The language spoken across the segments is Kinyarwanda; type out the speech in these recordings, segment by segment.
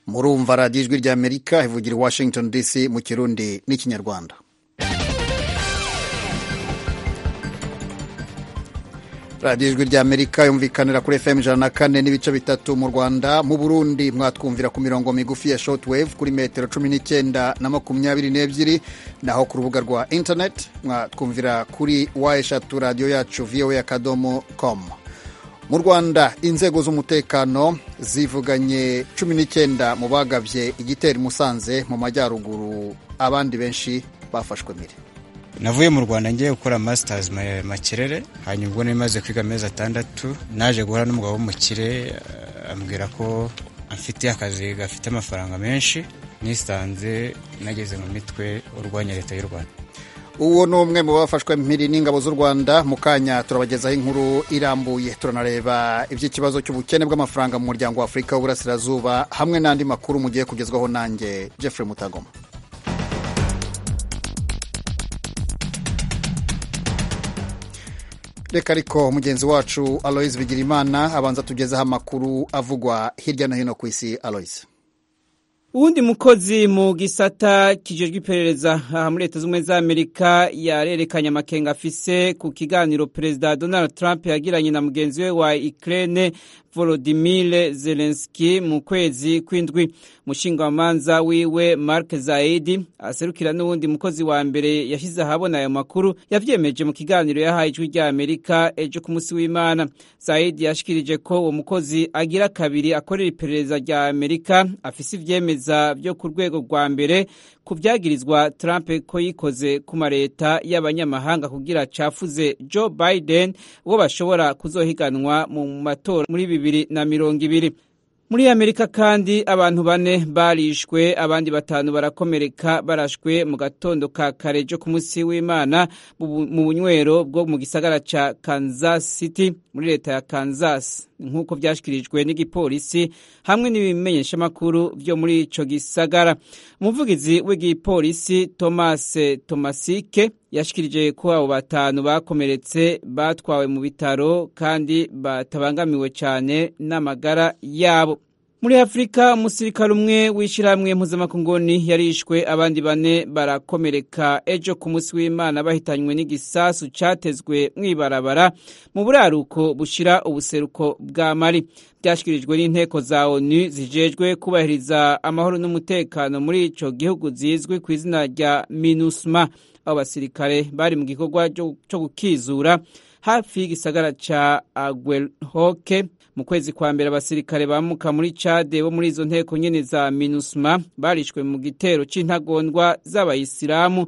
murumva radiyo ijwi rya amerika ivugira i washington dc mu kirundi n'ikinyarwanda radiyo ijwi rya amerika yumvikanira kuri fm ijana na kane n'ibice bitatu mu rwanda mu burundi mwatwumvira ku mirongo migufi ya shortwave kuri metero cumi n'icyenda na makumyabiri n'ebyiri naho ku rubuga rwa internet mwatwumvira kuri wa eshatu radiyo yacu voa akadomo komu mu rwanda inzego z'umutekano zivuganye cumi n'icyenda mu bagabye igitero i musanze mu majyaruguru abandi benshi bafashwe mbere navuye mu rwanda ngiye gukora masters makirere hanyuma ubwo nari kwiga amezi atandatu naje guhura n'umugabo w'umukire ambwira ko afite akazi gafite amafaranga menshi nisanze nageze mu mitwe urwanya leta y'u rwanda uwo ni umwe mu bafashwe mpiri n'ingabo z'u rwanda mu kanya turabagezaho inkuru irambuye turanareba iby'ikibazo cy'ubukene bw'amafaranga mu muryango wa afurika w'uburasirazuba hamwe n'andi makuru mugiye kugezwaho nanjye jeffrey mutagoma reka ariko mugenzi wacu aloise bigirimana abanza tugezeho amakuru avugwa hirya no hino ku isi aloise uwundi mukozi mu gisata kijejwe iperereza aha muri leta z'ubumwe za amerika yarerekanye amakenga afise ku kiganiro perezida donald trump yagiranye na mugenzi we wa ukraine volodimire zelenski mu kwezi kw'indwi umushingamanza wiwe mark zaidi aserukira n'uwundi mukozi wa mbere yashyize ahabona ayo makuru yavyemeje mu kiganiro yahaye ijwi rya amerika ejo ku munsi w'imana zaidi yashikirije ko uwo mukozi agira kabiri akorera iperereza rya amerika afise ivyemeza vyo ku rwego rwa mbere ku byagirizwa Trump ko yikoze ku mareta y'abanyamahanga kugira cafuze Joe Biden uwo bashobora kuzohiganwa mu matora muri bibiri na mirongo ibiri muri amerika kandi abantu bane barishwe abandi batanu barakomereka barashwe mu gatondo ka kare jo ku munsi w'imana mu bunywero bwo mu gisagara ca kansas city muri leta ya kansas nk'uko byashyikirijwe n'igipolisi hamwe n'ibimenyeshamakuru byo muri ico gisagara umuvugizi w'igipolisi thomas tomasike yashikirije ko abo batanu bakomeretse batwawe mu bitaro kandi batabangamiwe cyane n'amagara yabo muri afurika umusirikare umwe w'ishyirahamwe mpuzamakunguni yarishwe abandi bane barakomereka ejo ku munsi w'imana bahitanywe n'igisasu cyatezwe mu ibarabara mu buraruko bushira ubuseruko bwa mari byashyikirijwe n'inteko za onu zijejwe kubahiriza amahoro n'umutekano muri icyo gihugu zizwi ku izina rya minusma abasirikare bari mu gikorwa cyo gukizura hafi y'igisagara cya agwehoke mu kwezi kwa mbere abasirikare bamuka muri cade bo muri izo nteko nyine za minusma barishwe mu gitero cy'intagondwa z'abayisilamu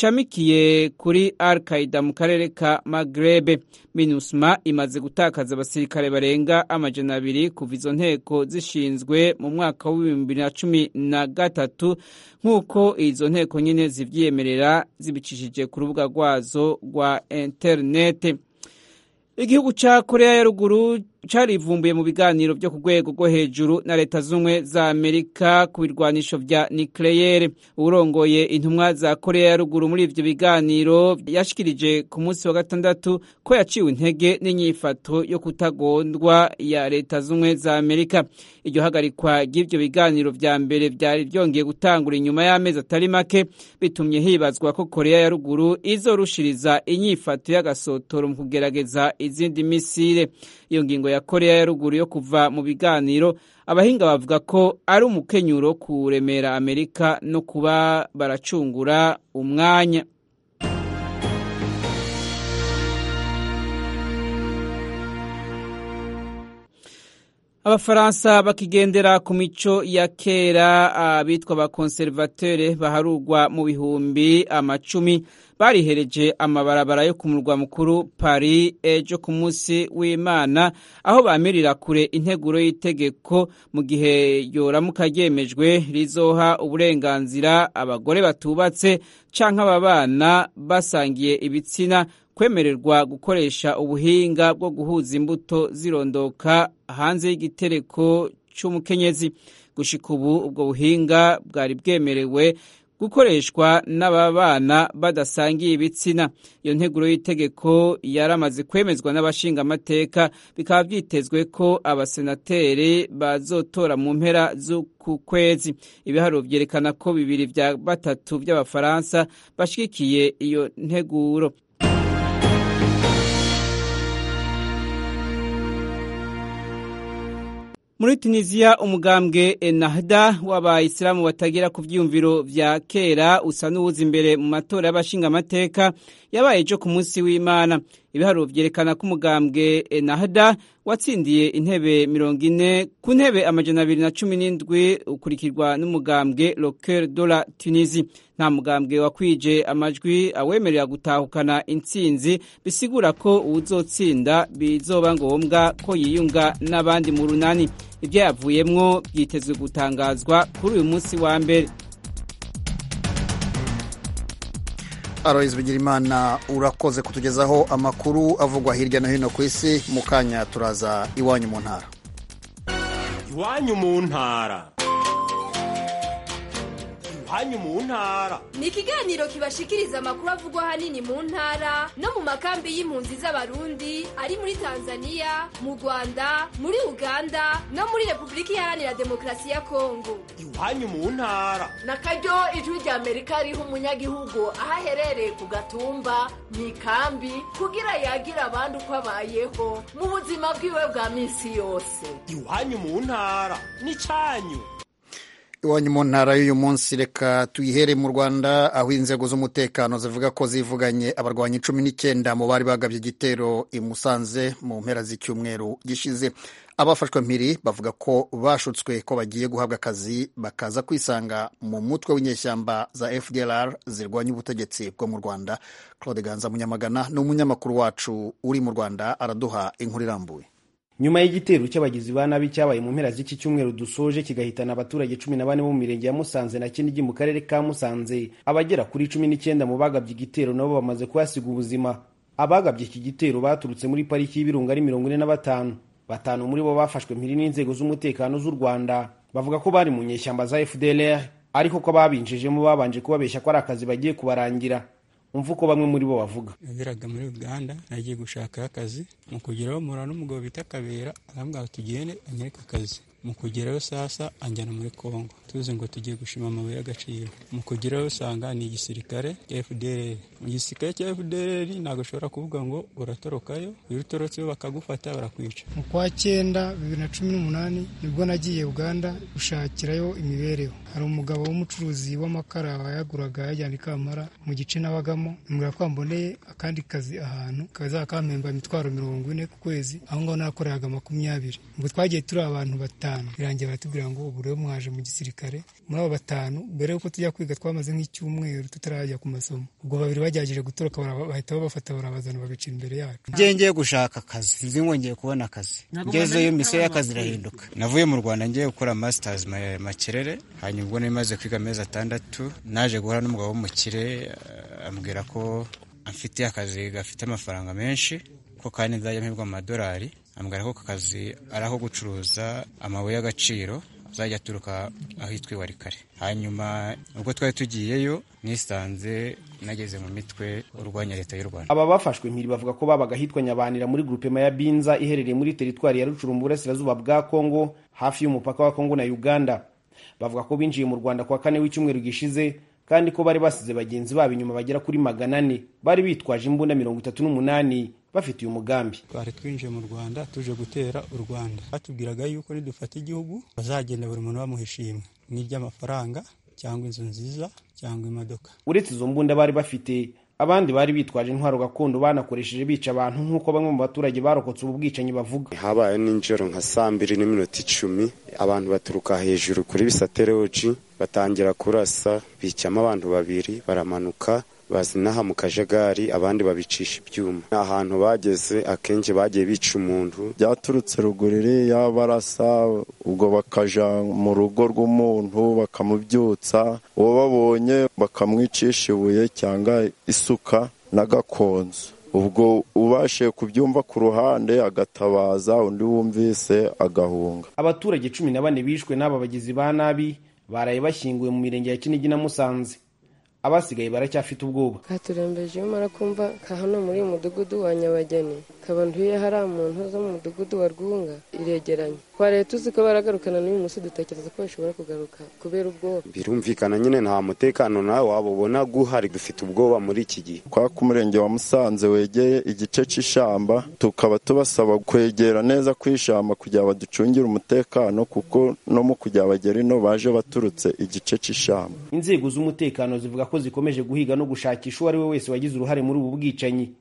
zishamikiye kuri al qaida mu karere ka magrebe minusma imaze gutakaza abasirikare barenga amajana abiri kuva izo nteko zishinzwe mu mwaka w'ibihumbi bibiri na cumi na gatatu nk'uko izo nteko nyine zibyiyemerera zibicishije ku rubuga rwazo rwa interinete igihugu cya korea ya ruguru carivumbuye mu biganiro byo ku rwego rwo hejuru na leta z'ubumwe za amerika ku birwanisho bya nikeleyere urongoye intumwa za korea ya ruguru muri ibyo biganiro yashikirije ku munsi wa gatandatu ko yaciwe intege n'inyifato yo kutagondwa ya leta z'ubumwe za amerika iryo hagarikwa ry'ibyo biganiro vya mbere vyari vyongeye gutangura inyuma y'amezi atari make bitumye hibazwa ko korea ya ruguru izorushiriza inyifato y'agasotoro mu kugerageza izindi misile iyo ngingo ya korea ya ruguru yo kuva mu biganiro abahinga bavuga ko ari umukenyuro kuremera amerika no kuba baracungura umwanya abafaransa bakigendera ku mico ya kera abitwa abakonservatere baharurwa mu bihumbi amacumi barihereje amabarabara yo ku murwa mukuru Paris ejo ku munsi w'Imana aho bamirira kure integuro y'itegeko mu gihe yoramuka ryemejwe rizoha uburenganzira abagore batubatse canke ababana basangiye ibitsina kwemererwa gukoresha ubuhinga bwo guhuza imbuto zirondoka hanze y'igitereko c'umukenyezi gushika ubu ubwo buhinga bwari bwemerewe gukoreshwa n'ababana badasangiye ibitsina iyo nteguro y'itegeko yaramaze kwemezwa n'abashinga amateka bikaba byitezwe ko abasenateri bazotora mu mpera z'uku kwezi ibiharo byerekana ko bibiri bya batatu by'abafaransa bashyigikiye iyo nteguro muri tunisiya umugambwe enahda w'abayisilamu batagera ku byiyumviro bya kera usa n'uwuza imbere mu matora y'abashingamateka yabaye ejo ku munsi w'imana ibiharuro byerekana ko umugambwe enahda watsindiye intebe mirongo ine ku ntebe amajana abiri na cumi n'indwi ukurikirwa n'umugambwe roker de la tunisi nta mugambwe wakwije amajwi awemerera gutahukana intsinzi bisigura ko uwuzotsinda bizoba ngombwa ko yiyunga n'abandi mu runani ibyo yavuyemwo byitezwe gutangazwa kuri uyu munsi wa mbere aroyizi bigirimana urakoze kutugezaho amakuru avugwa hirya no hino ku isi mu kanya turaza iwanyu mu ntara iwanyu mu ntara iwanyu mu ntara ni ikiganiro kibashikiriza amakuru avugwa ahanini mu ntara no mu makambi y'impunzi z'abarundi ari muri tanzania mu rwanda muri uganda no muri repubulika iharanira demokarasi ya kongo iwanyu mu ntara na karyo ijwi rya amerika riha umunyagihugu aho aherereye ku gatumba mu ikambi kugira yagire abandi uko abayeho mu buzima bwiwe bwa minsi yose iwanyu mu ntara n'icyanyu iwanyu mu ntara y'uyu munsi reka tuyihere mu rwanda aho inzego z'umutekano zivuga ko zivuganye abarwanyi cumi n'icyenda mu bari bagabye igitero i musanze mu mpera z'icyumweru gishize abafashwe mpiri bavuga ko bashutswe ko bagiye guhabwa akazi bakaza kwisanga mu mutwe w'inyeshyamba za fdlr zirwanya ubutegetsi bwo mu rwanda claude ganza munyamagana ni umunyamakuru wacu uri mu rwanda araduha inkuru irambuye nyuma y'igitero cy'abagizi ba nabi cyabaye mu mpera z'iki cyumweru dusoje kigahitana abaturage cumi na bane bo mu mirenge ya musanze na kinigi mu karere ka musanze abagera kuri cumi n'icyenda mu bagabye igitero nabo bamaze kuhasiga ubuzima abagabye iki gitero baturutse muri pariki y'ibirunga ari mirongo ine na batanu batanu muri bo bafashwe mpiri n'inzego z'umutekano z'u rwanda bavuga ko bari mu nyeshyamba za fdlr ariko ko babinjijemo babanje kubabeshya ko ari akazi bagiye kubarangira umva uko bamwe muri bo bavuga yageraga muri uganda nagiye gushaka akazi mu kugeraho mura n'umugabo bita kabera arambwira ngo tugende anyereke akazi mu kugeraho sasa anjyana muri kongo tuzi ngo tugiye gushima amabuye y'agaciro mu kugeraho usanga ni igisirikare cya fdr mu gisirikare cya fdr ntabwo ushobora kuvuga ngo uratorokayo iyo utorotseho bakagufata barakwica mu kwa cyenda bibiri na cumi n'umunani nibwo nagiye uganda gushakirayo imibereho hari umugabo w'umucuruzi w'amakara wayaguraga yajyana i kamara mu gice nabagamo ambwira ko wamboneye akandi kazi ahantu kaza kampemba imitwaro mirongo ine ku kwezi aho ngaho nakoraga makumyabiri ubwo twagiye turi abantu batanu birangiye baratubwira ngo ubu rero mwaje mu gisirikare muri abo batanu mbere y'uko tujya kwiga twamaze nk'icyumweru tutarajya ku masomo ubwo babiri bagerageje gutoroka bahita babafata barabazana babicira imbere yacu njye ngiye gushaka akazi nzi ngongeye kubona akazi ngezeyo misiyo y'akazi irahinduka navuye mu rwanda ngiye gukora masters makerere hanyuma ubwo nari maze kwiga amezi atandatu naje guhura n'umugabo w'umukire ambwira ko amfitiye akazi gafite amafaranga menshi ko kandi nzajya mpebwa amadolari ambwira ko kazi ari aho gucuruza amabuye y'agaciro azajya aturuka ahitwa iwa kare hanyuma ubwo twari tugiyeyo nisanze nageze mu mitwe urwanya leta y'u rwanda aba bafashwe mpiri bavuga ko babaga ahitwa nyabanira muri grupema ya binza iherereye muri teritwari ya rucuru mu burasirazuba bwa kongo hafi y'umupaka wa kongo na uganda bavuga ko binjiye mu rwanda kuwa kane w'icyumweru gishize kandi ko bari basize bagenzi babo inyuma bagera kuri magana ane bari bitwaje imbunda mirongo itatu n'umunani bafite uyu mugambi twari twinjiye mu rwanda tuje gutera u rwanda batubwiraga yuko nidufata igihugu bazagenda buri muntu bamuha ishimwe n'iry'amafaranga cyangwa inzu nziza cyangwa imodoka uretse izo mbunda bari bafite abandi bari bitwaje intwaro gakondo banakoresheje bica abantu nk'uko bamwe mu baturage barokotse ubu bwicanyi bavuga habaye nijoro nka saa mbiri n'iminota icumi abantu baturuka hejuru kuri bisaterewoji batangira kurasa bicamo abantu babiri baramanuka bazinaha mu kajagari abandi babicisha ibyuma ni ahantu bageze akenshi bagiye bica umuntu byaturutse rugurire yabarasa ubwo bakaja mu rugo rw'umuntu bakamubyutsa uwo babonye bakamwicisha ibuye cyangwa isuka n'agakonzo ubwo ubashe kubyumva ku ruhande agatabaza undi wumvise agahunga abaturage cumi na bane bishwe n'aba bagizi ba nabi baraye bashyinguwe mu mirenge ya kinigi na musanze abasigaye baracyafite ubwoba katurembeje iyo umara kumva ka hano muri uyu mudugudu wa nyabageni kaba ntuye hariya mu ntu zo mu mudugudu wa rwunga iregeranye kwa leta uzi ko baragarukana n'uyu munsi dutekereza ko bashobora kugaruka kubera ubwoba birumvikana nyine nta mutekano nawe waba ubona guhari dufite ubwoba muri iki gihe kwa ku murenge wa musanze wegeye igice cy'ishamba tukaba tubasaba kwegera neza kw'ishamba kugira baducungire umutekano kuko no mu kujya bagera ino baje baturutse igice cy'ishamba inzego z'umutekano zivuga ko zikomeje guhiga no gushakisha uwo ari we wese wagize uruhare muri ubu bwicanyi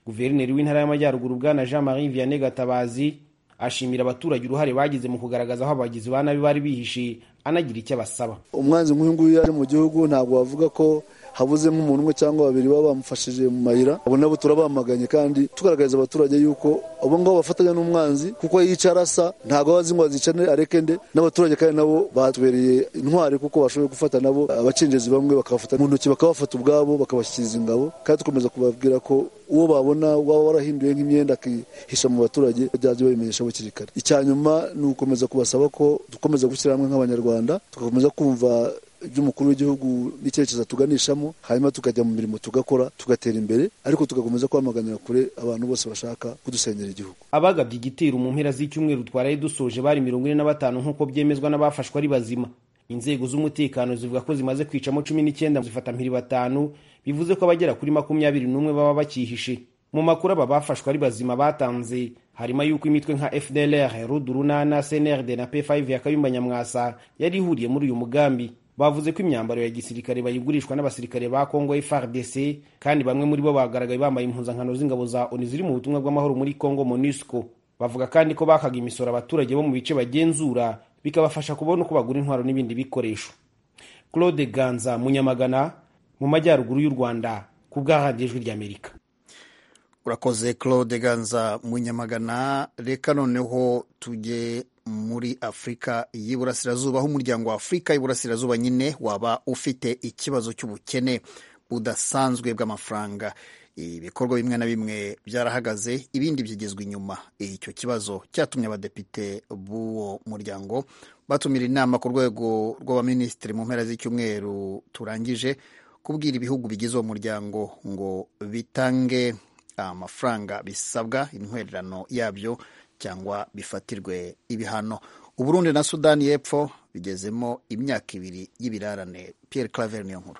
guverineri w'intara y'amajyaruguru bwana jean marie vianney gatabazi ashimira abaturage uruhare bagize mu kugaragaza aho abagizi ba nabi bari bihishe anagira icyo abasaba umwanzi nk'uyu nguyu yaje mu gihugu ntabwo wavuga ko habuzemo umuntu umwe cyangwa babiri baba bamufashije mu mayira abo nabo turabamaganye kandi tugaragariza abaturage yuko abo ngabo bafatanya n'umwanzi kuko yicara asa ntabwo aba azi ngo azicane areke nde n'abaturage kandi nabo batubereye intwari kuko bashoboye gufata nabo abacenjezi bamwe bakabafata mu ntoki bakabafata ubwabo bakabashyikiriza ingabo kandi dukomeza kubabwira ko uwo babona waba warahinduye nk'imyenda akihisha mu baturage byajya babimenyesha hakiri kare icya nyuma ni ugukomeza kubasaba ko dukomeza gushyira hamwe nk'abanyarwanda tugakomeza kumva by'umukuru w'igihugu n'icyerekezo tuganishamo hanyuma tukajya mu mirimo tugakora tugatera imbere ariko tugakomeza kwamaganira kure abantu bose bashaka kudusenyera igihugu abagabye igitero mu mpera z'icyumweru twaraye dusoje bari mirongo ine na batanu nk'uko byemezwa n'abafashwe ari bazima inzego z'umutekano zivuga ko zimaze kwicamo cumi n'icyenda zifata mpiri batanu bivuze ko abagera kuri makumyabiri n'umwe baba bakihishe mu makuru aba bafashwe ari bazima batanze harimo yuko imitwe nka fdlr rudurunana cnrd na p5 ya kayumba nyamwasa yari ihuriye muri uyu mugambi bavuze ko imyambaro ya gisirikare bayigurishwa n'abasirikare ba congo frdc kandi bamwe muri bo bagaragaye bambaye impuzankano z'ingabo za onu ziri mu butumwa bw'amahoro muri congo monusco bavuga kandi ko bakaga imisoro abaturage bo mu bice bagenzura bikabafasha kubona uko bagura intwaro n'ibindi bikoresho claude ganza munyamagana mu majyaruguru y'u rwanda ku bw'ahandi ijwi ry'amerika urakoze claude ganza munyamagana reka noneho tujye muri afurika y'iburasirazuba aho umuryango wa afurika y'iburasirazuba nyine waba ufite ikibazo cy'ubukene budasanzwe bw'amafaranga ibikorwa bimwe na bimwe byarahagaze ibindi byigezwe inyuma icyo kibazo cyatumye abadepite b'uwo muryango batumira inama ku rwego rw'abaminisitiri mu mpera z'icyumweru turangije kubwira ibihugu bigize uwo muryango ngo bitange amafaranga bisabwa intwererano yabyo cyangwa bifatirwe ibihano uburundi na sudani y'epfo bigezemo imyaka ibiri y'ibirarane Pierre Claver niyo nkuru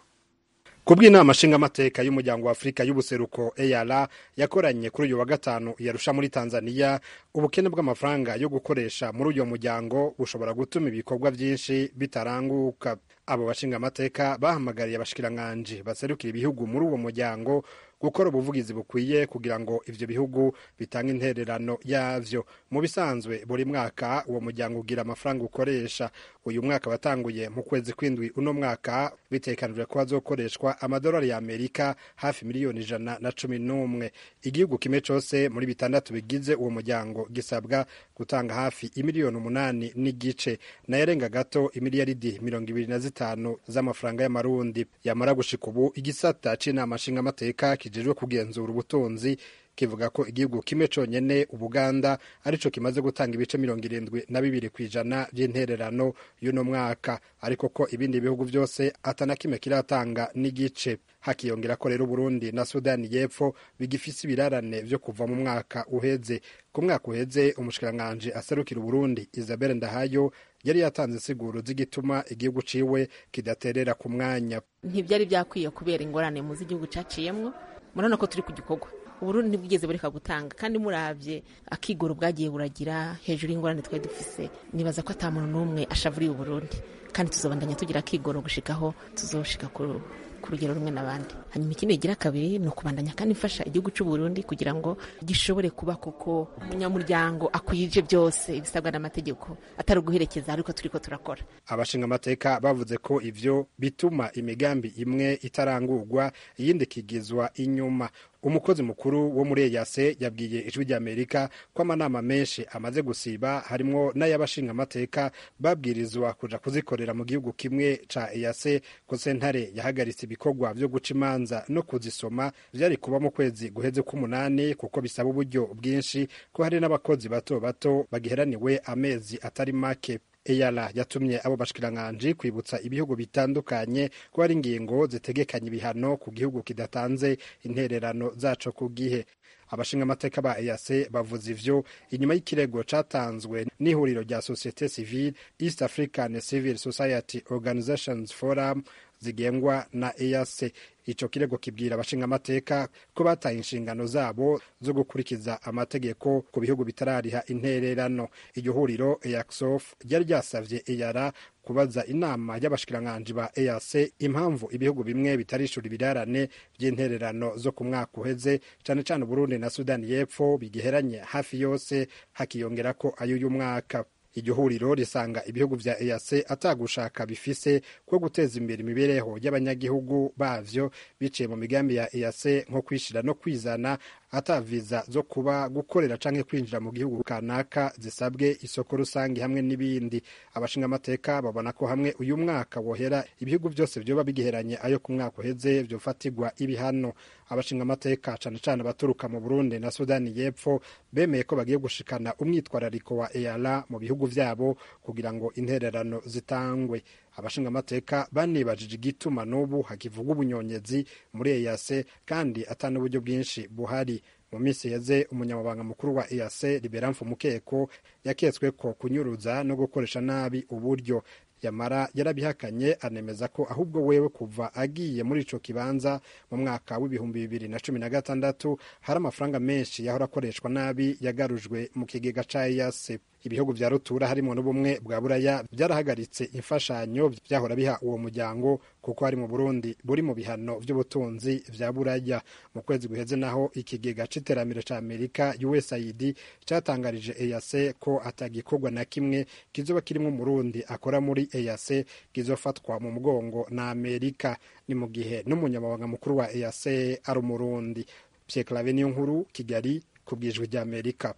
kubw'inama nshingamateka y'umuryango wa afurika y'ubuseruko eyara yakoranye kuri uyu wa gatanu yarusha muri tanzania ubukene bw'amafaranga yo gukoresha muri uyu muryango bushobora gutuma ibikorwa byinshi bitaranguka abo bashingamateka bahamagariye abashikiranganji baserukira ibihugu muri uwo muryango gukora ubuvugizi bukwiye kugira ngo ibyo bihugu bitange intererano yabyo mu bisanzwe buri mwaka uwo muryango ugira amafaranga ukoresha uyu mwaka watanguye mu kwezi kw'indwi uno mwaka bitekanijwe ko hazokoreshwa amadolari y'amerika hafi miliyoni ijana na cumi n'umwe igihugu kimwe cyose muri bitandatu bigize uwo muryango gisabwa gutanga hafi imiliyoni umunani n'igice nayarenga gato imiliyaridi mirongo ibiri na zitanu z'amafaranga y'amarundi yamara gushika ubu igisata cy'inama nshingamateka kijejwe kugenzura ubutunzi kivuga ko igihugu kimwe cyonyine ubuganda arico kimaze gutanga ibice mirongo irindwi na bibiri ku ijana by'intererano y'uno mwaka ariko ko ibindi bihugu byose atana kimwe kiratanga n'igice hakiyongera ko rero Burundi na Sudani y'Epfo bigifise ibirarane vyo kuva mu mwaka uheze ku mwaka uheze umushikiranganje aserukira Burundi Isabelle Ndahayo yari yatanze insiguro z'igituma igihugu ciwe kidaterera ku mwanya ntibyari byakwiye kubera ingorane mu z'igihugu caciyemwo murabona ko turi ku gikorwa uburundi ntibwigeze bureka gutanga kandi murabye akigoro bwagiye buragira hejuru y'ingorane twari dufise nibaza ko ata muntu n'umwe ashavuriye uburundi kandi tuzobandanya tugira akigoro gushikaho tuzoshika ku rugero rumwe n'abandi hanyuma ikindi igira kabiri ni ukubandanya kandi mfasha igihugu cy'u Burundi kugira ngo gishobore kuba koko umunyamuryango akwije byose ibisabwa n'amategeko atari uguherekeza ariko turi ko turakora abashinga amateka bavuze ko ivyo bituma imigambi imwe itarangurwa iyindi ikigizwa inyuma umukozi mukuru wo muri eyase yabwiye ijwi ry'amerika ko amanama menshi amaze gusiba harimwo n'ay'abashinga amateka babwirizwa kuja kuzikorera mu gihugu kimwe ca eyase ko sentare yahagaritse ibikorwa vyo guca imanza no kuzisoma vyari kuba mu kwezi guheze k'umunani kuko bisaba uburyo bwinshi ko hari n'abakozi bato bato bagiheraniwe amezi atari make eyara yatumye abo bashikirankanje kwibutsa ibihugu bitandukanye ko hari ingingo zitegekanya ibihano ku gihugu kidatanze intererano zaco ku gihe abashingamateka ba EAC bavuze ivyo inyuma y'ikirego catanzwe n'ihuriro rya societe civile East African Civil Society Organizations Forum zigengwa na EAC ico kirego kibwira abashingamateka ko bataye inshingano zabo zo gukurikiza amategeko ku bihugu bitarariha intererano iryo huriro EACSOF ryari ryasavye EARA kubaza inama y'abashikiranganji ba EAC impamvu ibihugu bimwe bitarishura ibirarane by'intererano zo ku mwaka uheze cyane cyane Burundi na Sudani y'Epfo bigiheranye hafi yose hakiyongera ko ay'uyu mwaka iryo huriro risanga ibihugu vya EAC atagushaka bifise ko guteza imbere imibereho y'abanyagihugu bavyo biciye mu migambi ya EAC nko kwishira no kwizana ata viza zo kuba gukorera canke kwinjira mu gihugu kanaka zisabwe isoko rusange hamwe n'ibindi abashingamateka babona ko hamwe uyu mwaka wohera ibihugu byose byoba bigiheranye ayo ku mwaka uheze byofatirwa ibihano abashingamateka cane cane abaturuka mu Burundi na Sudani y'Epfo bemeye ko bagiye gushikana umwitwarariko wa EALA mu bihugu vyabo kugira ngo intererano zitangwe abashingamateka banibajije igituma n'ubu hakivuga ubunyonyezi muri EAC kandi ata n'uburyo bwinshi buhari mu minsi yeze umunyamabanga mukuru wa EAC Liberanfu Mukeko yaketswe ko kunyuruza no gukoresha nabi uburyo yamara yarabihakanye anemeza ko ahubwo wewe kuva agiye muri ico kibanza mu mwaka w'ibihumbi bibiri na cumi na gatandatu hari amafaranga menshi yahora akoreshwa nabi yagarujwe mu kigega ca EAC ibihugu vya rutura harimo n'ubumwe bwa buraya byarahagaritse imfashanyo byahora biha uwo muryango kuko hari mu burundi buri mu bihano vy'ubutunzi vya buraya mu kwezi guheze naho ikigega c'iterambere ca amerika usaid catangarije eac ko atagikorwa na kimwe kizoba kirimwo umurundi akora muri eac kizofatwa mu mugongo na amerika ni mu gihe n'umunyamabanga mukuru wa eac ari umurundi pierre clave niyo nkuru kigali ku bwijwi rya amerika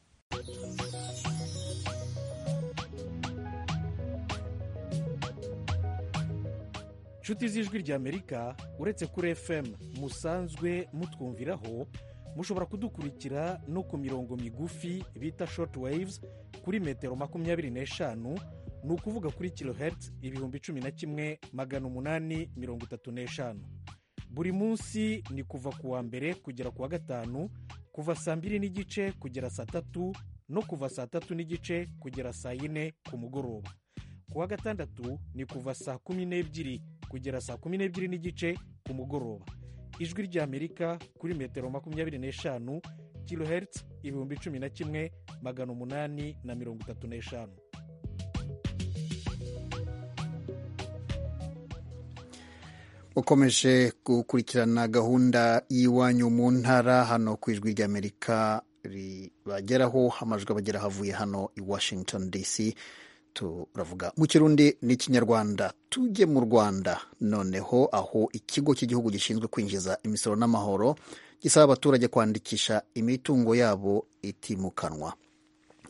inshuti z'ijwi ry'amerika uretse kuri fm musanzwe mutwumviraho mushobora kudukurikira no ku mirongo migufi bita shoti wayivuzi kuri metero makumyabiri n'eshanu ni ukuvuga kuri kilohertz ibihumbi cumi na kimwe magana umunani mirongo itatu n'eshanu buri munsi ni kuva ku wa mbere kugera ku wa gatanu kuva saa mbiri n'igice kugera saa tatu no kuva saa tatu n'igice kugera saa yine ku mugoroba ku wa gatandatu ni kuva saa kumi n'ebyiri kugera saa kumi n'ebyiri n'igice ku mugoroba ijwi ry'amerika kuri metero makumyabiri n'eshanu kilohertz ibihumbi cumi na kimwe magana umunani na mirongo itatu n'eshanu ukomeje gukurikirana gahunda y'iwanyu mu ntara hano ku ijwi ry'amerika ribageraho amajwi abagera havuye hano i washington dc turavuga mu kirundi n'ikinyarwanda tujye mu rwanda noneho aho ikigo cy'igihugu gishinzwe kwinjiza imisoro n'amahoro gisaba abaturage kwandikisha imitungo yabo itimukanwa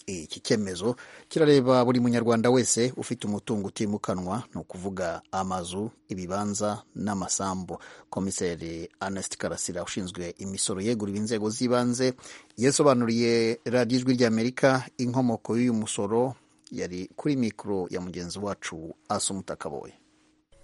iki cyemezo kirareba buri munyarwanda wese ufite umutungo utimukanwa ni ukuvuga amazu ibibanza n'amasambu komiseri anesite karasira ushinzwe imisoro yeguriwe inzego z'ibanze yasobanuriye radiyo ijwi ry'amerika inkomoko y'uyu musoro yari kuri mikoro ya mugenzi wacu asumutakaboye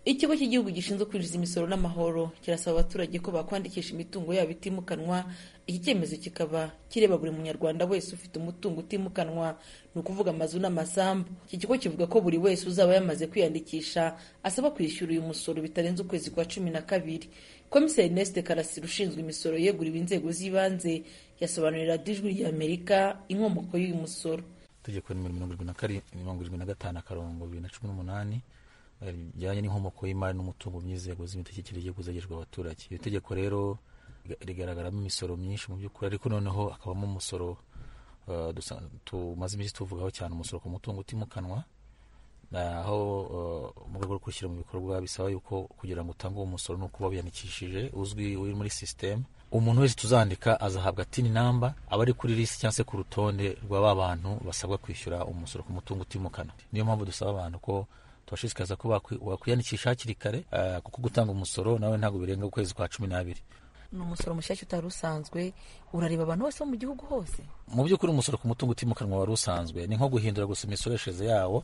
ikigo cy'igihugu gishinzwe kwinjiza imisoro n'amahoro kirasaba abaturage ko bakwandikisha imitungo yabo itimukanwa iki cyemezo kikaba kireba buri munyarwanda wese ufite umutungo utimukanwa ni ukuvuga amazu n'amasambu iki kigo kivuga ko buri wese uzaba yamaze kwiyandikisha asaba kwishyura uyu musoro bitarenze ukwezi kwa cumi na kabiri komiseri nesite karasira ushinzwe imisoro yeguriwe inzego z'ibanze yasobanurira ijwi ry'amerika inkomoko y'uyu musoro itegeko nimero mirongo irindwi na karindwi mirongo irindwi na gatanu akarongo bibiri na cumi n'umunani bijyanye n'inkomoko y'imari n'umutungo by'inzego z'imitegekere y'igihugu zegerejwe abaturage iri tegeko rero rigaragaramo imisoro myinshi mu by'ukuri ariko noneho hakabamo umusoro tumaze iminsi tuvugaho cyane umusoro ku mutungo utimukanwa aho mu rwego rwo gushyira mu bikorwa bisaba yuko kugira ngo utange uwo musoro ni uko wiyandikishije uzwi uri muri sisiteme umuntu wese tuzandika azahabwa tini namba aba ari kuri lisi cyangwa se ku rutonde rwa ba bantu basabwa kwishyura umusoro ku mutungo utimukana niyo mpamvu dusaba abantu ko tubashishikariza ko bakwiyandikisha hakiri kare kuko gutanga umusoro nawe ntabwo birenga ukwezi kwa cumi n'abiri ni umusoro mushyashya utari usanzwe urareba abantu bose bo mu gihugu hose mu by'ukuri umusoro ku mutungo utimukanwa wari usanzwe ni nko guhindura gusa imisoreshereze yawo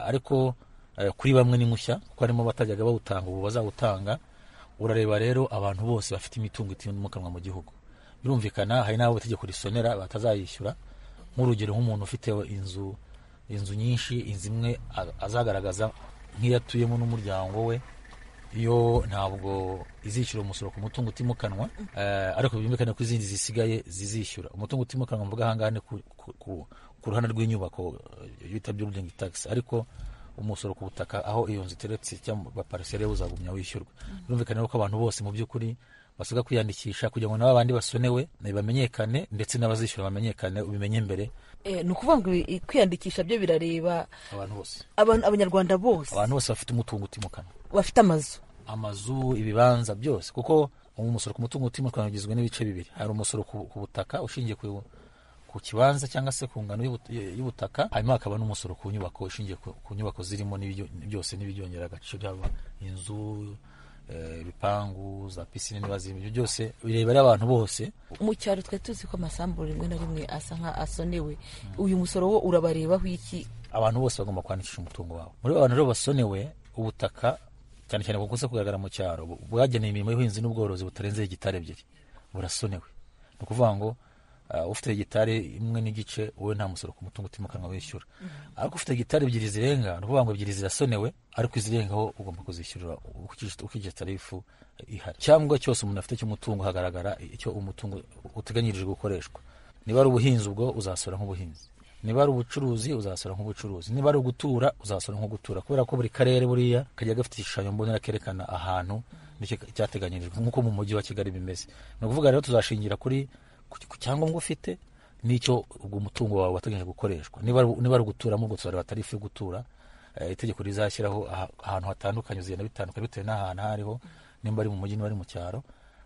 ariko eh, kuri bamwe ni mushya kuko harimo abatajyaga bawutanga ubu bazawutanga urareba rero abantu bose bafite imitungo itimukanwa mu gihugu birumvikana hari n'abo itegeko risonera batazayishyura nk'urugero nk'umuntu ufite inzu inzu nyinshi inzu imwe a- azagaragaza nk'iyo atuyemo n'umuryango we yo ntabwo izishyura umusoro ku mutungo utimukanwa eh, ariko byumvikane ko izindi zisigaye zizishyura umutungo utimukanwa mvuga ahangaha ni ku- ku- ku- ku ruhande rw'inyubako eh, bita building tax ariko umusoro ku butaka aho iyo nzu iteretse cyangwa parisere uzagumya wishyurwa birumvikana ko abantu bose mu by'ukuri basabwa kwiyandikisha kugira ngo nabo abandi basonewe eh, bamenyekane ndetse n'abazishyura bamenyekane ubimenye mbere Eh, ni ukuvuga ngo i- kwiyandikisha byo birareba abantu bose abantu- abanyarwanda bose abantu bose bafite umutungo utimukanwa bafite amazu amazu ibibanza byose kuko umusoro ku mutungo utimukanwa ugizwe n'ibice bibiri hari umusoro ku ku butaka ushingiye ku ku kibanza cyangwa se ku ngano y'ubut- y'ubutaka hanyuma hakaba n'umusoro ku nyubako ushingiye ku ku nyubako zirimo n'ibijyo- byose n'ibyongera agaciro haba inzu eh, ibipangu za pisine niba zirimo ibyo byose bireba rero abantu bose mu cyaro twari tuzi ko amasambu rimwe na rimwe asa nka asonewe uyu musoro wo urabarebaho iki abantu bose bagomba kwandikisha umutungo wabo muri abo bantu rero basonewe ubutaka cyane cyane bukunze kugaragara mu cyaro bu- bwagenewe imirimo y'ubuhinzi n'ubworozi butarenze hegitari ebyiri burasonewe ni ukuvuga ngo uh, ufite hegitari imwe n'igice wowe nta musoro ku mutungo utimukanwa wishyura ariko ufite hegitari ebyiri zirenga ni ukuvuga ngo ebyiri zirasonewe ariko izirengaho ugomba kuzishyurira ukikije- ukikije tarifu ihari icyangombwa cyose umuntu afite cy'umutungo hagaragara icyo umutungo uteganyirijwe gukoreshwa niba ari ubuhinzi ubwo uzasora nk'ubuhinzi niba ari ubucuruzi uzasora nk'ubucuruzi niba ari ugutura uzasora nk'ugutura kubera ko buri karere buriya kajya gafite igishushanyo mbonera kerekana ahantu nicyo cyateganyirijwe nk'uko mu mujyi wa kigali bimeze ni ukuvuga rero tuzashingira kuri ku- ku cyangombwa ufite n'icyo ubwo umutungo wawe wateganyije gukoreshwa niba ari- niba ari uguturamo ubwo tuzareba tarifu yo gutura Eh, itegeko rizashyiraho aha- ahantu hatandukanye zigenda bitandukanye bitewe n'ahantu aho ariho nimba ari mu mujyi niba ari mu cyaro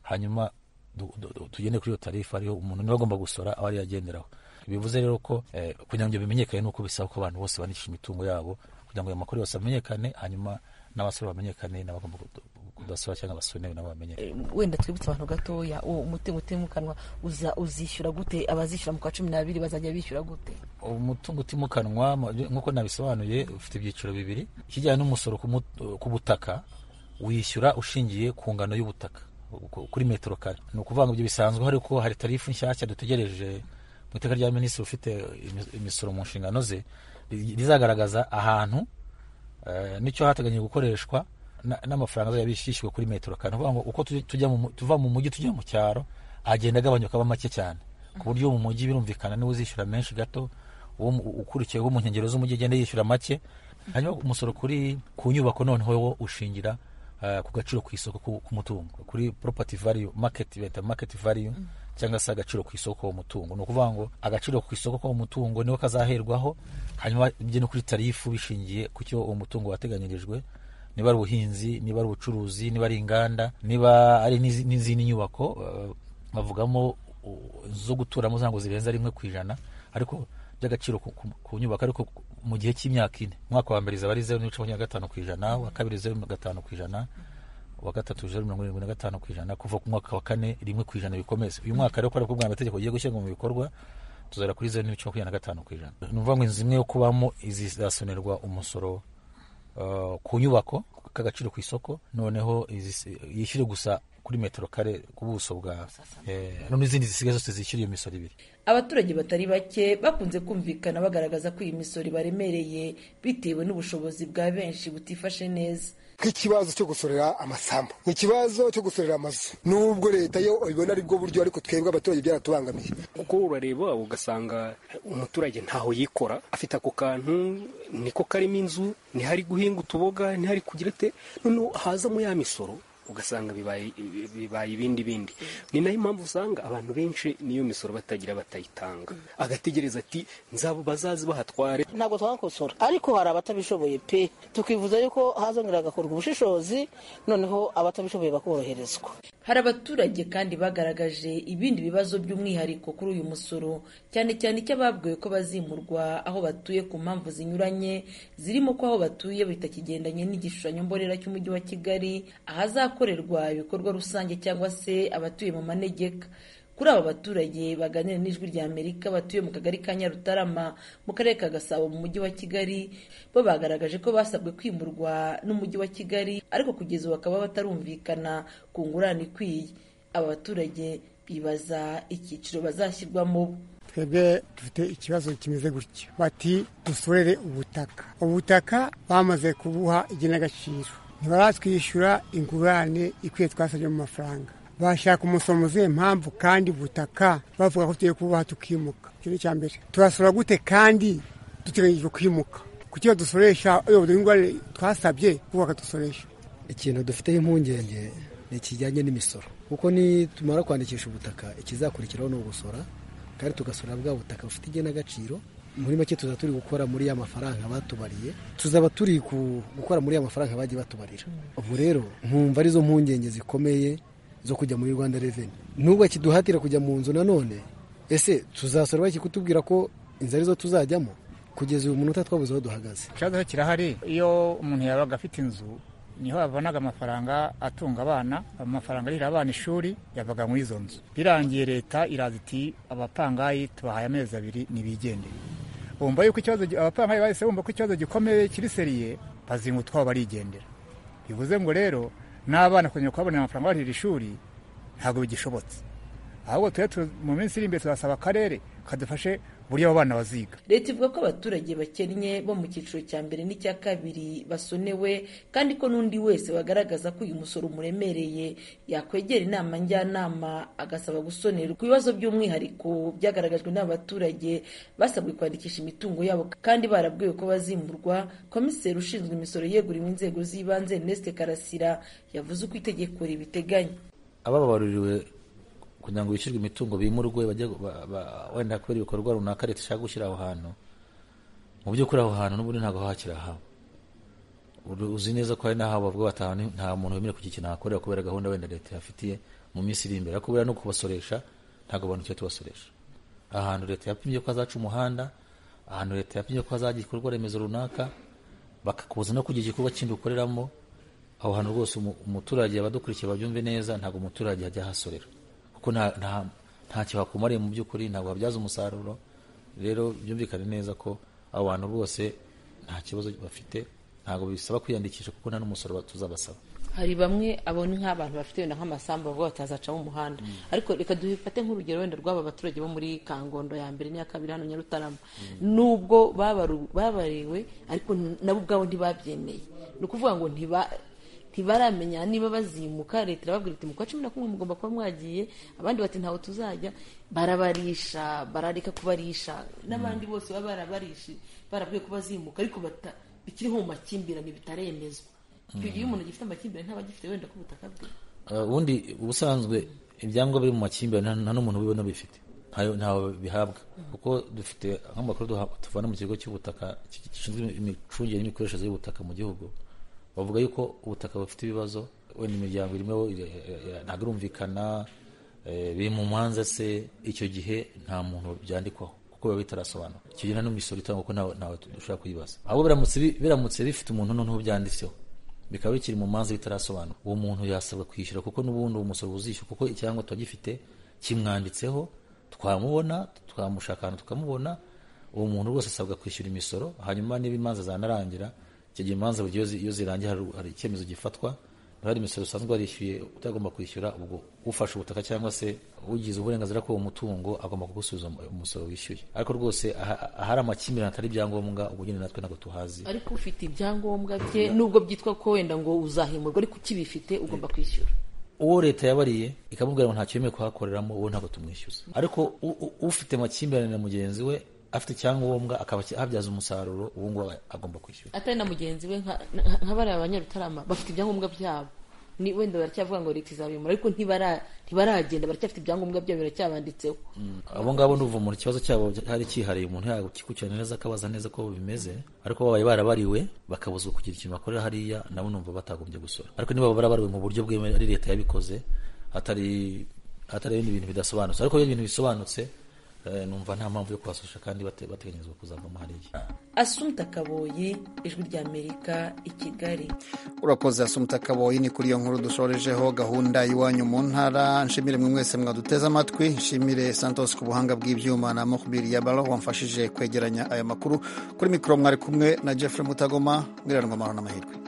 hanyuma du- du- du- tugende kuri iyo tarifa ariho umuntu niba agomba gusora aho ari yagenderaho bivuze rero ko eh, kugira ngo ibyo bimenyekane ni uko bisaba ko abantu bose bandikisha imitungo yabo kugira ngo ayo makuru yose amenyekane hanyuma n'abasore bamenyekane n'abagomba kudu- kudasora cyangwa abasonewe nabo bamenyekane wenda twibutse abantu gatoya uwo umutungo utimukanwa uza- uzishyura gute abazishyura mu kwa cumi n'abiri bazajya bishyura gute umutungo utimukanwa mu- nk'uko nabisobanuye ufite ibyiciro bibiri ikijyanye n'umusoro ku mut- ku butaka wishyura ushingiye ku ngano y'ubutaka ku- kuri metero kare ni ukuvuga ngo ibyo bisanzwe ariko hari tarifu nshyashya dutegereje mu iteka rya minisitiri ufite imi- imisoro mu nshingano ze ri- rizagaragaza ahantu eh, n'icyo hateganyijwe gukoreshwa na- n'amafaranga azajya bishyishywe kuri metero kare ni ukuvuga ngo uko tuj- tujya mu mu- tuva mu mujyi tujya mu cyaro agenda agabanyuka aba make cyane ku buryo mu mujyi birumvikana niwe uzishyura menshi gato uwo mu- ukurikiyeho mu nkengero z'umujyi agenda yishyura make hanyuma umusoro kuri ku nyubako noneho wo ushingira eh, ku gaciro ku isoko ku- k'umutungo kuri property value market bita market value cyangwa se agaciro ku isoko k'uwo mutungo ni ukuvuga ngo agaciro ku isoko k'uwo mutungo niho kazaherwaho hanyuma bijye no kuri tarifu bishingiye ku cyo uwo mutungo wateganyirijwe niba ari ubuhinzi niba ari ubucuruzi niba ari inganda niba ari n'izi- n'izindi nyubako eh, bavugamo u- zo guturamo zango zirenza rimwe ku ijana ariko by'agaciro ku- ku- ku nyubako ariko ku- mu gihe cy'imyaka ine umwaka wa mbere zaba ari zeru n'ibice makumyabiri na gatanu ku ijana uwa kabiri zeru na gatanu ku ijana uwa gatatu zeru mirongo irindwi na gatanu ku ijana kuva ku mwaka wa kane rimwe ku ijana bikomeze uyu mwaka rero kubera ko bwa mategeko igiye gushyirwa mu bikorwa tuzara kuri zeru n'ibice makumyabiri na gatanu ku ijana ni ukuvuga ngo inzu imwe yo kubamo izizasonerwa umusoro eh, ku nyubako k'agaciro ku isoko noneho izis- yishyure gusa kuri metero kare ku buso bwa eh, no n'izindi zisigaye zose zishyura iyo misoro ibiri abaturage batari bake bakunze kumvikana bagaragaza ko iyi misoro ibaremereye bitewe n'ubushobozi bwa benshi butifashe neza nk'ikibazo cyo gusorera amasambu ikibazo cyo gusorera amazu nubwo leta yo ibona ari bwo buryo ariko twebwe abaturage byaratubangamiye kuko urareba ugasanga umuturage ntaho yikora afite ako kantu niko karimo inzu ntihari guhinga utuboga ntihari kugira te noneho hazamo ya misoro ugasanga bibaye bibaye ibindi bindi ni nayo impamvu usanga abantu benshi n'iyo misoro batagira batayitanga agategereza ati nzabo bazazi bahatware ntabwo twakosora ariko hari abatabishoboye pe tukifuza yuko hazongera hagakorwa ubushishozi noneho abatabishoboye bakoroherezwa hari abaturage kandi bagaragaje ibindi bibazo by'umwihariko kuri uyu musoro cyane cyane icy'ababwiwe ko bazimurwa aho batuye ku mpamvu zinyuranye zirimo ko aho batuye bitakigendanye n'igishushanyo mbonera cy'umujyi wa kigali ahazakorerwa ibikorwa rusange cyangwa se abatuye mu manegeka kuri aba baturage baganira n'ijwi rya amerika batuye mu kagari ka nyarutarama mu karere ka gasabo mu mujyi wa kigali bo bagaragaje ko basabwe kwimurwa n'umujyi wa kigali ariko kugeza ubu bakaba batarumvikana ku ngurane ikwiye aba baturage bibaza icyiciro bazashyirwamo twebwe dufite ikibazo kimeze gutya bati dusorere ubutaka ubutaka bamaze kubuha igenagaciro ntibaratwishyura ingurane ikwiye twasabye mu mafaranga bashaka umusomuziye mpamvu kandi ubutaka bavuga ko tugiye kububaha tukimuka icyo ni icya mbere turasora gute kandi duteganyijwe kwimuka kuki dusoresha iyo ingurane twasabye kubaka dusoresha ikintu dufiteho impungenge ni ikijyanye n'imisoro kuko nitumara kwandikisha ubutaka ikizakurikiraho ni ugusora kandi tugasura bwa butaka bufite igenagaciro muri make tuzaba turi gukora muri ya mafaranga batubariye tuzaba turi gukora muri ya mafaranga bagiye batubarira ubu rero nkumva arizo mpungenge zikomeye zo kujya muri rwanda reveni n'ubwo kiduhatira kujya mu nzu nanone ese tuzasora baki kutubwira ko inzu arizo tuzajyamo kugeza uyu munota twabuze aho duhagaze ikibazo kirahari iyo umuntu yabaga afite inzu niho yabonaga amafaranga atunga abana amafaranga arira abana ishuri yavaga muri izo nzu birangiye leta iraza iti abapangayi tubahaye amezi abiri nibigendere bumva yuko ikibazo abapangayi bahise bumva ko ikibazo gikomeye kiri seriye bazinga utwabo barigendera bivuze ngo rero n'abana kongera kubabonera amafaranga barira ishuri ntabwo bigishobotse ahubwo tujye mu minsi iri imbere turasaba akarere kadufashe buriya abo bana baziga leta ivuga ko abaturage bakennye bo mu cyiciro cya mbere n'icya kabiri basonewe kandi ko n'undi wese bagaragaza ko uyu musoro umuremereye yakwegera inama njyanama agasaba gusonerwa ku bibazo by'umwihariko byagaragajwe n'abaturage basabwe kwandikisha imitungo yabo kandi barabwiwe ko bazimurwa komiseri ushinzwe imisoro yeguriwe inzego z'ibanze Ernest Karasira yavuze uko itegeko ribiteganya abababaruriwe kugira ngo bishyurwe imitungo bimurwe bajye wenda kubera ibikorwa runaka leta ishaka gushyira aho hantu mu by'ukuri aho hantu n'ubundi ntabwo hakiri ahawe uzi neza ko hari n'aho bavuga batahana nta muntu wemerewe kugira ikintu ahakorera kubera gahunda wenda leta yafitiye mu minsi iri imbere ariko buriya no kubasoresha ntabwo abantu tujya tubasoresha ahantu leta yapimye ko hazaca umuhanda ahantu leta yapimye ko hazagira igikorwa remezo runaka bakakubuza no kugira igikorwa kindi ukoreramo aho hantu rwose umuturage abadukurikiye babyumve neza ntabwo umuturage ajya ahasorera kuko ntacyo hakumariye mu by'ukuri ntabwo habyaza umusaruro rero byumvikane neza ko abo bantu bose nta kibazo bafite ntabwo bisaba kwiyandikisha kuko nta n'umusoro tuzabasaba hari bamwe abona nk'abantu bafite wenda nk'amasambu bavuga batazacamo umuhanda ariko reka dufate nk'urugero wenda rw'aba baturage bo muri kangondo ya mbere n'iya kabiri hano nyarutarama nubwo babariwe ariko nabo ubwabo ntibabyemeye ni ukuvuga ngo ntiba ntibaramenya niba bazimuka leta irababwira iti mu kwa cumi na kumwe mugomba kuba mwagiye abandi bati ntawe tuzajya barabarisha barareka kubarisha n'abandi bose baba barabarishi barabwiye ko bazimuka ariko bikiriho mu makimbirane bitaremezwa icyo gihe umuntu gifite amakimbirane ntaba agifite wenda ko ubutaka bwe ubundi ubusanzwe ibyangombwa biri mu makimbirane nta n'umuntu ubibona bifite ntawe bihabwa kuko dufite nk'amakuru tuvana mu kigo cy'ubutaka gishinzwe imicungire n'imikoreshereze y'ubutaka mu gihugu bavuga yuko ubutaka bufite ibibazo wenda imiryango irimo ntabwo irumvikana biri mu manza se icyo gihe nta muntu byandikwaho kuko biba bitarasobanura icyo gihe nta n'imisoro itangwa kuko ntawe dushobora kuyibaza ahubwo biramutse bifite umuntu noneho byanditseho bikaba bikiri mu manza bitarasobanura uwo muntu yasabwa kwishyura kuko n'ubundi uwo musoro uzishyura kuko icyangombwa tuba gifite kimwanditseho twamubona twamushaka ahantu tukamubona uwo muntu rwose asabwa kwishyura imisoro hanyuma niba imanza zanarangira icyo gihe imanza iyo zirangiye hari icyemezo gifatwa hari imisoro usanzwe warishyuye utagomba kwishyura ubwo ufashe ubutaka cyangwa se ugize uburenganzira k'uwo mutungo agomba kugusubiza umusoro wishyuye ariko rwose ahari amakimbirane atari ibyangombwa ubwo nyine natwe ntabwo tuhazi ariko ufite ibyangombwa bye nubwo byitwa ko wenda ngo uzahimurwa ariko ukibifite ugomba kwishyura uwo leta yabariye ikamubwira ngo ntacyo yemewe kuhakoreramo uwo ntabwo tumwishyuza ariko ufite amakimbirane na mugenzi we afite icyangombwa akaba abyaza umusaruro ubu ngubu agomba kwishyura atari na mugenzi we nka bariya abanyarutarama bafite ibyangombwa byabo ni wenda baracyavuga ngo leta izabimura ariko ntibaragenda baracyafite ibyangombwa byabo biracyabanditseho abo ngabo ni umuntu ikibazo cyabo hari cyihariye umuntu yakikurikirana neza akabaza neza ko bimeze ariko babaye barabariwe bakabuzwa kugira ikintu bakorera hariya nabo numva batagombye gusora ariko niba barabariwe mu buryo bwemewe ari leta yabikoze hatari hatari ibindi bintu bidasobanutse ariko iyo ibintu bisobanutse Eh, numva nta mpamvu yo kubasosha kandi bate- bateganyirizwa kuzavamo hariya asumta kaboyi ijwi ry'amerika i kigali urakoze asumta kaboyi ni kuri iyo nkuru dushorejeho gahunda y'iwanyu mu ntara nshimire mwe mwese mwaduteze amatwi nshimire santos ku buhanga bw'ibyuma na mokubiri ya baro wamfashije kwegeranya aya makuru kuri mikoro mwari kumwe na jeffrey mutagoma mwiranwa amahoro n'amahirwe